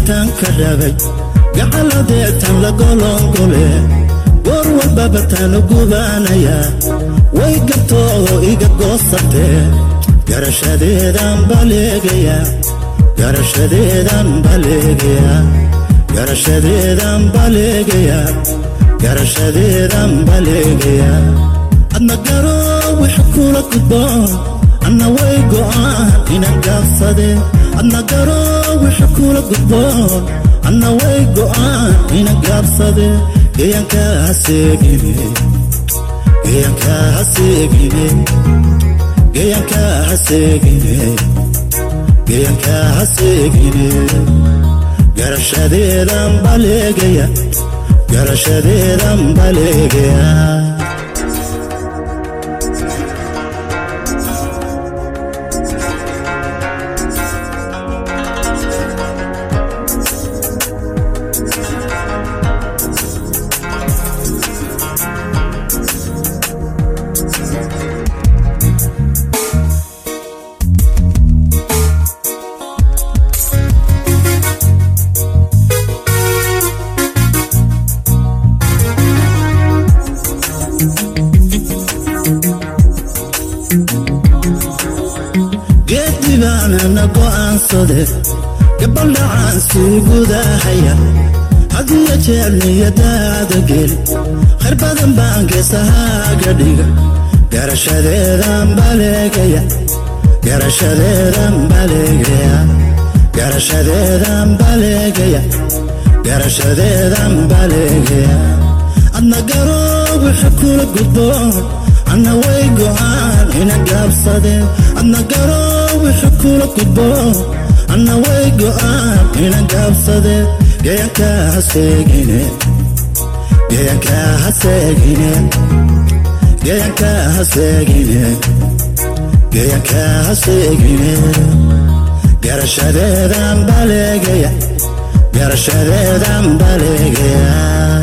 gacantan ka rabay gacaladeetan la golongole goor walbaba taanu gubaanayaa way gartoo iga goosatee garashadeedan baleegayaa garashadeedan baleegayaa garashadeedan baleegayaa garashadeedan baleegayaa adna garo wix kula gudboon anna way go'aan inan gaabsade adna garo wix kula gudboon anna way go'aan inan gaabsade geyanka haseegine geyanka haseegine geyanka haseegine geyanka haseegine garashadeedan baleegaya garashadeedan baleegaya geedibaanana go'aansade gabaldhacaan sii gudahaya hadiyo jeer niyadaada geli khayr badan baan geesahaaga dhiga garashadeedan baleegaya garashadeedan baleegaya garashadeedan baleegaya garashadeedan baleegaya adna garo wixi kula gudboon anna way go'aan ina gaabsadeen adna garo wixi kula gudboon anna way go'aan ina gaabsadeen geyanka haseegine geyanka haseegine geyanka haseegine geyanka haseegine garashadeedan baleegaya garashadeedan baleegaya